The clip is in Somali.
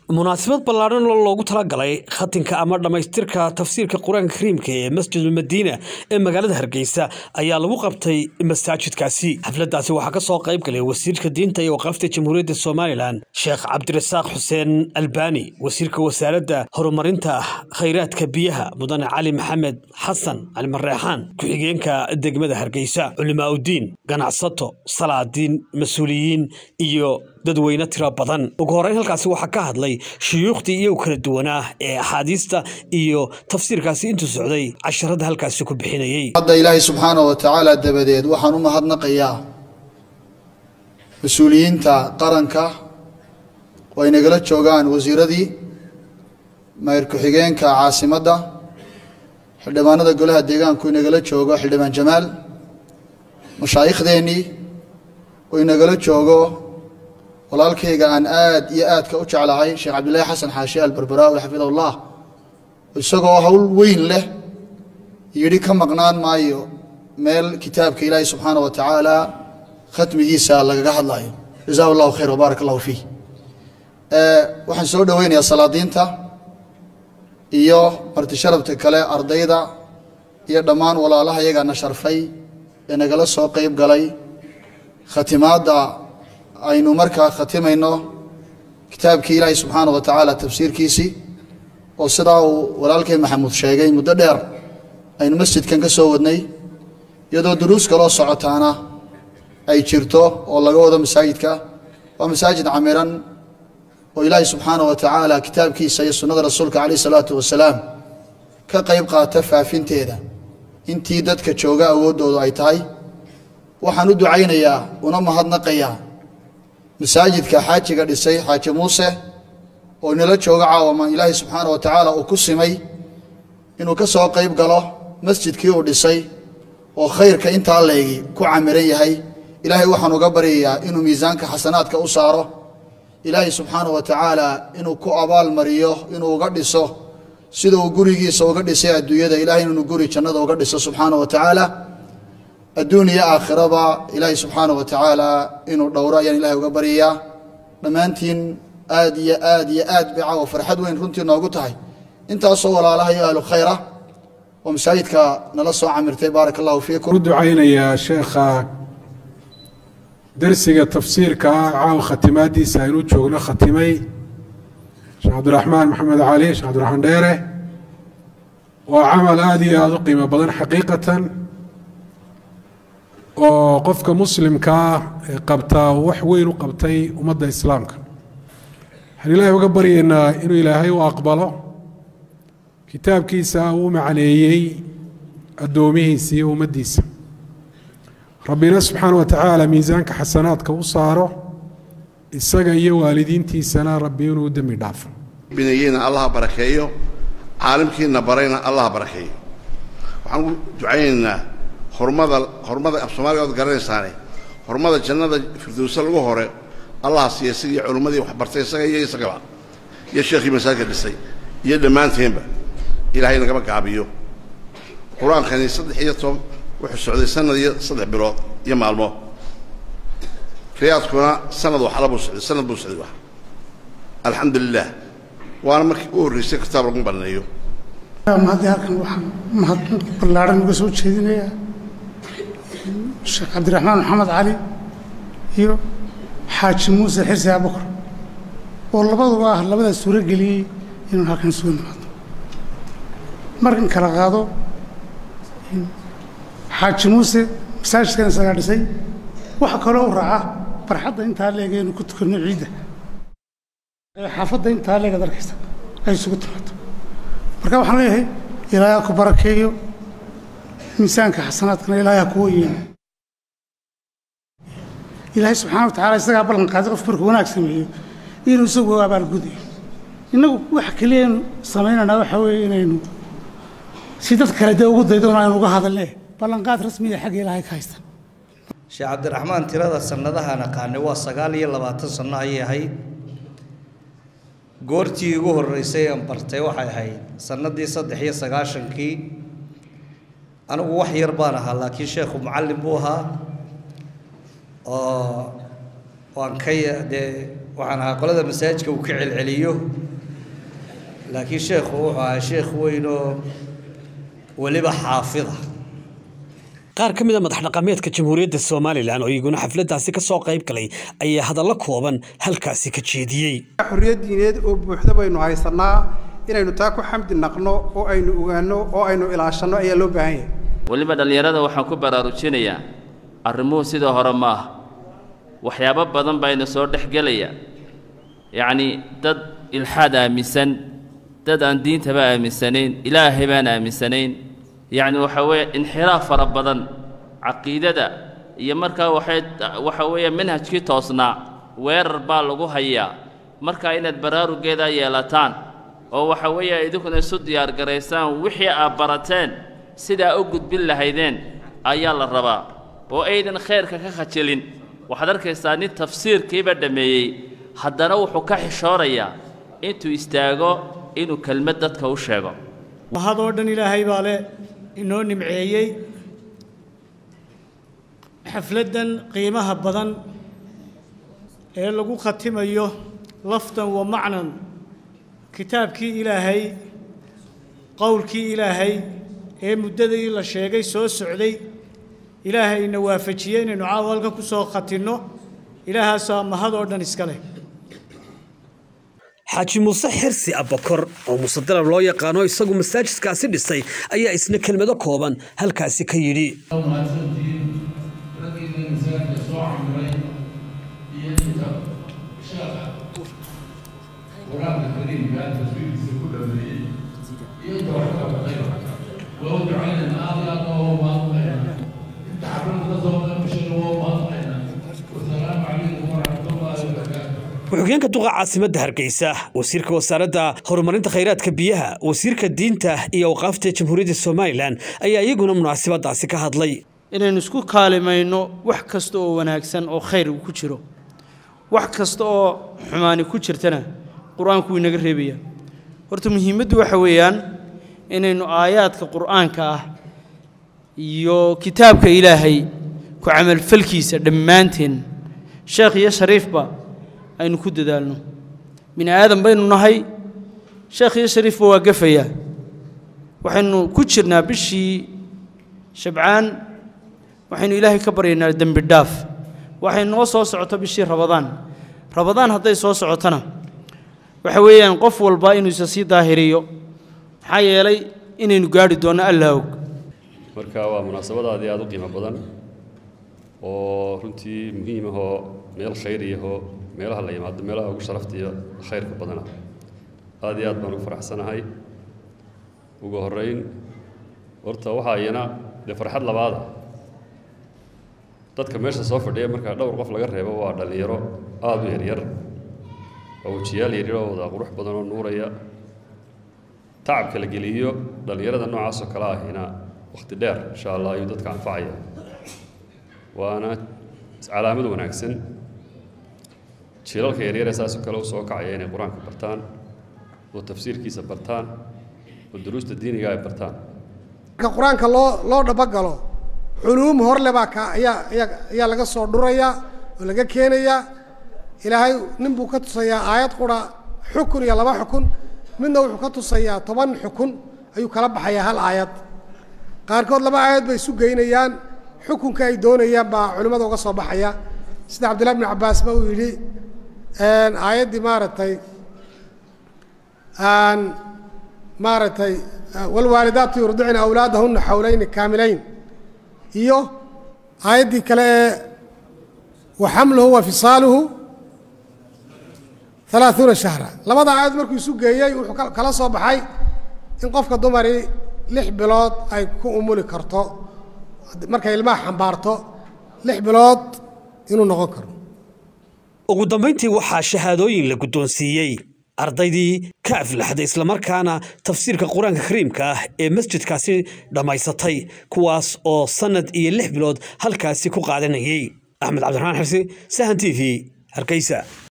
munaasabad ballaadhan oo loogu talagalay khatinka ama dhammaystirka tafsiirka qur-aanka kariimka ee masjidul madiina ee magaalada hargeysa ayaa lagu qabtay masaajidkaasi xafladdaasi waxaa ka soo qayb galay wasiirka diinta iyo waqaafta jamhuuriyadda somalilan sheekh cabdirasaaq xuseen albaani wasiirka wasaaradda horumarinta khayraadka biyaha mudane cali maxamed xasan cali mareexaan ku-xigeenka degmada hargeysa culimaaudiin ganacsato salaadiin mas-uuliyiin iyo dadweyne tiro badan ugu horreyn halkaasi waxaa ka hadlay shuyuukhdii iyagu kala duwanaa ee axaadiista iyo tafsiirkaasi intuu socday casharada halkaasi ku bixinayey hadda ilaahay subxaana wa tacaala dabadeed waxaan u mahadnaqayaa mas-uuliyiinta qaranka oo ay nagala joogaan wasiiradii mayr ku-xigeenka caasimadda xildhibaanada golaha deegaanku inagala joogo xildhibaan jamaal mashaaikhdeenii oo inagala joogo walaalkayga aan aad iyo aadka u jeclahay sheekh cabdillaahi xasan xaashi albarbaraawi xafidahullah isagoo hawl weyn leh yidhi ka maqnaan maayo meel kitaabka ilaahi subxaana wa tacaala khatmigiisa lagaga hadlayo jazaa allahu khayr wbaarak allahu fiih waxaan soo dhoweynayaa salaadiinta iyo martisharabta kale ardayda iyo dhammaan walaalaha iyagaana sharfay ee nagala soo qayb galay khatimaadda aynu markaa khatimayno kitaabkii ilaahay subxaana wa tacaala tafsiirkiisii oo sidaa uu walaalkay maxamuud sheegay muddo dheer aynu masjidkan ka soo wadnay iyadoo duruus kaloo socotaana ay jirto oo laga wado masaajidka waa masaajid camiran oo ilaahay subxaana wa tacaala kitaabkiisa iyo sunnada rasuulka calayh isalaatu wasalaam ka qayb qaata faafinteeda intii dadka jooga awooddoodu ay tahay waxaan u ducaynayaa una mahadnaqayaa masaajidka xaajiga dhisay xaaji muuse oo nala jooga caawama ilaahay subxaana wa tacaala uu ku simay inuu ka soo qayb galo masjidkii uu dhisay oo khayrka intaa leegi ku camiran yahay ilaahay waxaan uga baryayaa inuu miisaanka xasanaadka u saaro ilaahay subxaana wa tacaala inuu ku abaal mariyo inuu uga dhiso sida uu gurigiisa uga dhisay adduunyada ilahay inuu guri jannada uga dhiso subxaana wa tacaala adduun iyo aakhiraba ilaahay subxaana wa tacaala inuu dhowro ayaan ilahay uga baryayaa dhammaantiin aad iyo aad iyo aad bay caawa farxad weyn runtii noogu tahay intaasoo walaalaha iyo ahlu khayra oo masaajidka nala soo camirtay baarak allahu fiikum u ducaynayaa sheekha darsiga tafsiirka ah caawa khatimaaddiisa aynu joogno khatimay sheekh cabdiraxmaan maxamed cali sheekh cabdiraxmaan dheere waa camal aada iyo aada u qiimo badan xaqiiqatan oo qofka muslimkaa ee qabtaa wax weyn u qabtay ummadda islaamka waxaan ilaahay uga baryaynaa inuu ilaahay u aqbalo kitaabkiisa uu macneeyey addoomihiisa iyo ummaddiisa rabbina subxaana wa tacaala miisaanka xasanaadka u saaro isaga iyo waalidiintiisana rabbi inuu u dembi dhaafo binayeyna allaha barakeeyo caalimkiina barayna allaha barakeeyo waxaan u ducaynaynaa hormada hormada af soomaaliga ood garanaysaane hormada jannada firdowsa lagu hore allaha siiya sidii culimmadii wax bartay isaga iyo isagaba iyo sheekhii masaajidka dhisay iyo dhammaanteenba ilaahay nagama gaabiyo qur-aankani saddex iyo toban wuxuu socday sanad iyo saddex bilood iyo maalmo riyaadkuna sanad waxala buu socday sanad buu socday wax alxamdu lilah waana markii u horreysay kitaab lagu baneeyo mahadii halkan waxaan mahad ballaaran uga soo jeedinayaa sheekh cabdiraxmaan maxamed cali iyo xaaji muuse xirsi abukar oo labaduba ah labada suuro geliyey inuu halkan isugu nimaado markan kala qaado xaaji muuse masaajidkan isagaa dhisay waxa kaloo u raaca barxadda intaa leega inuu ku tukanno ciidda xaafadda intaa leegaad arkaysa ay isugu timaado marka waxaan leeyahay ilaahay ha ku barakeeyo miisaanka xasanaadkana ilaahay ha kuwa yeelo ilaahay subxana wa tacala isagaa ballan qaaday qof markuu wanaag sameeyo inuu isagu abaalgudayo innagu waxa keliyaynu samaynaynaa waxa weeye inaynu si dad kale dee ugu daydoon aynu uga hadalne ballanqaad rasmiya xagga ilaahay ka haystan sheekh cabdiraxmaan tirada sannadahaan aqaanay waa sagaal iyo labaatan sanno ayay ahayd goortii ugu horreysay aan bartay waxay ahayd sannadii saddex iyo sagaashankii anigu wax yar baan ahaa laakiin sheekhu mucallim buu ahaa oo waan ka dee waxaan ahaa qolada masaajidka uu ka celceliyo laakiin sheekhu wuxuu ahaa sheekh weyn oo weliba xaafida qaar ka mid a madax dhaqameedka jamhuuriyadda somalilan oo iyaguna xafladdaasi ka soo qayb galay ayaa hadallo kooban halkaasi ka jeediyey xorriyad diineed oo buuxda baynu haysannaa inaynu taa ku xamdi naqno oo aynu ogaanno oo aynu ilaashanno ayaa loo baahan yahay weliba dhallinyarada waxaan ku baraarujinayaa arrimuhu sidoo hore ma aha waxyaabo badan bayna soo dhex gelaya yacnii dad ilxaad aaminsan dad aan diintaba aaminsanayn ilaahay baan aaminsanayn yacni waxa weeye inxiraaf fara badan caqiidada iyo markaa waxay waxa weeye manhajkii toosnaa weerar baa lagu hayaa markaa inaad baraarugeeda yeelataan oo waxa weeye idinkuna isu diyaargaraysaan wixii aad barateen sidaa u gudbin lahaydeen ayaa la rabaa oo aydan khayrka ka khajilin waxaad arkaysaa nin tafsiirkiiba dhammeeyey haddana wuxuu ka xishoonayaa intuu istaago inuu kelmad dadka u sheego mahad oo dhan ilaahay baa le inoo nimceeyey xafladdan qiimaha badan ee lagu khatimayo lafdan wa macnan kitaabkii ilaahay qowlkii ilaahay ee muddadii la sheegay soo socday ilaahayna waafajiyey inaynu caawa halka ku soo khatinno ilaahaasaa mahad oo dhan iska leh xaaji muuse xirsi abakor oo muuse dalab loo yaqaano isagu masaajidkaasi dhisay ayaa isna kelmado kooban halkaasi ka yidhi ku-xigeenka duqa caasimadda hargeysa wasiirka wasaaradda horumarinta khayraadka biyaha wasiirka diinta iyo awqaafta jamhuuriyadda somalilan ayaa iyaguna munaasabadaasi ka hadlay inaynu isku kaalimayno wax kasta oo wanaagsan oo khayr ku jiro wax kasta oo xumaani ku jirtana qur-aanku wuu inaga reebaya horta muhiimaddu waxa weeyaan inaynu aayaadka qur'aanka ah iyo kitaabka ilaahay ku camalfalkiisa dhammaanteen sheekh iyo shariifba aynu ku dadaalno bini aadan baynu nahay sheekh iyo shariifba waa gafayaa waxaynu ku jirnaa bishii shabcaan waxaynu ilaahay ka baryaynaa dembi dhaaf waxay noo soo socoto bishii rabadaan rabadaan hadday soo socotona waxa weeyaan qof walba inuu isa sii daahiriyo maxaa yeelay inaynu gaadhi doonno allaa og marka waa munaasabadaadii aada u qiimo badan oo runtii muhiim ahoo meel khayriyahoo meelaha la yimaado meelaha ugu sharafta iyo khayrka badana aad iyo aad baan ugu faraxsanahay ugu horrayn horta waxaa iyana dee farxad labaada dadka meesha soo fadhiya markaa dhowr qof laga reebo waa dhallinyaro aada u yaryar oo wejiyaal yaryar oo wada qurux badan oo nuuraya tacabka la geliyo dhallinyarada noocaasoo kale ahina wakhti dheer insha allah ayuu dadka anfacaya waana calaamad wanaagsan jiilalka yaryare saasoo kale u soo kacaya inay qur-aanka bartaan oo tafsiirkiisa bartaan oo duruusta diiniga ay bartaan marka qur-aanka loo loo dhabagalo culuum horle baa ka ayaa ayaa ayaa laga soo dhurayaa oo laga keenayaa ilaahay nin buu ka tusayaa aayad qura xukun iyo laba xukun midna wuxuu ka tusayaa toban xukun ayuu kala baxayaa hal aayad qaarkood laba aayad bay isu geynayaan xukunka ay doonayaan baa culimmada uga soo baxaya sida cabdillahi bnu cabbaas ba uu yidhi aayaddii maaragtay maaragtay waalwaalidaatu yurdicna awlaadahunna xawlayni kaamilayn iyo aayaddii kale ee wa xamluhu wa fisaaluhu alaaثuuna shahra labada aayad markuu isu geeyey wuxuu kala soo baxay in qofka dumari lix bilood ay ku umuli karto markay ilmaha xambaarto lix bilood inuu noqon karo ugu dambayntii waxaa shahaadooyin la guddoonsiiyey ardaydii ka aflaxday islamarkaana tafsiirka qur-aanka kariimka ah ee masjidkaasi dhammaysatay kuwaas oo sannad iyo lix bilood halkaasi ku qaadanayey axmed cabdiraxmaan xirsi sahan t v hargeysa